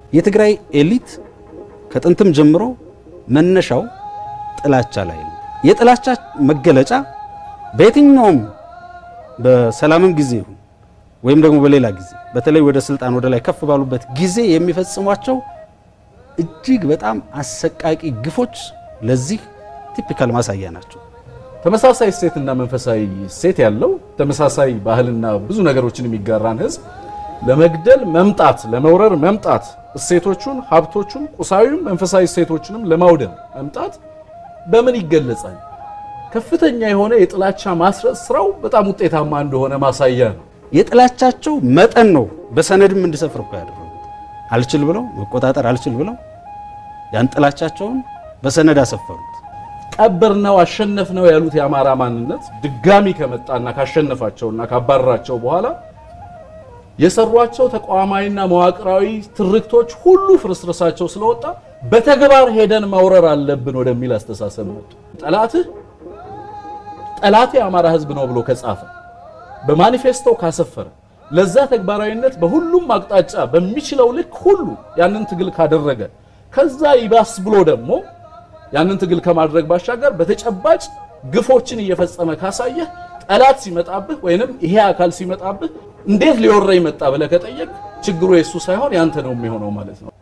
የትግራይ ኤሊት ከጥንትም ጀምሮ መነሻው ጥላቻ ላይ ነው። የጥላቻ መገለጫ በየትኛውም በሰላምም ጊዜ ይሁን ወይም ደግሞ በሌላ ጊዜ በተለይ ወደ ስልጣን ወደ ላይ ከፍ ባሉበት ጊዜ የሚፈጽሟቸው እጅግ በጣም አሰቃቂ ግፎች ለዚህ ቲፒካል ማሳያ ናቸው። ተመሳሳይ እሴትና መንፈሳዊ እሴት ያለው ተመሳሳይ ባህልና ብዙ ነገሮችን የሚጋራን ህዝብ ለመግደል መምጣት፣ ለመውረር መምጣት፣ እሴቶቹን፣ ሀብቶቹን፣ ቁሳዊም መንፈሳዊ እሴቶችንም ለማውደም መምጣት በምን ይገለጻል? ከፍተኛ የሆነ የጥላቻ ማስረጽ ስራው በጣም ውጤታማ እንደሆነ ማሳያ ነው። የጥላቻቸው መጠን ነው በሰነድም እንዲሰፍር እኮ ያደረጉት። አልችል ብለው መቆጣጠር አልችል ብለው ያን ጥላቻቸውን በሰነድ አሰፈሩት። ቀበር ነው አሸነፍ ነው ያሉት የአማራ ማንነት ድጋሚ ከመጣና ካሸነፋቸውና ካባረራቸው በኋላ የሰሯቸው ተቋማዊና መዋቅራዊ ትርክቶች ሁሉ ፍርስርሳቸው ስለወጣ በተግባር ሄደን መውረር አለብን ወደሚል አስተሳሰብ መጡ። ጠላትህ ጠላት የአማራ ህዝብ ነው ብሎ ከጻፈ በማኒፌስቶ ካሰፈረ ለዛ ተግባራዊነት በሁሉም አቅጣጫ በሚችለው ልክ ሁሉ ያንን ትግል ካደረገ ከዛ ይባስ ብሎ ደግሞ ያንን ትግል ከማድረግ ባሻገር በተጨባጭ ግፎችን እየፈጸመ ካሳየህ ጠላት ሲመጣብህ ወይንም ይሄ አካል ሲመጣብህ እንዴት ሊወረኝ መጣ ብለህ ከጠየቅ ችግሩ የሱ ሳይሆን ያንተ ነው የሚሆነው ማለት ነው።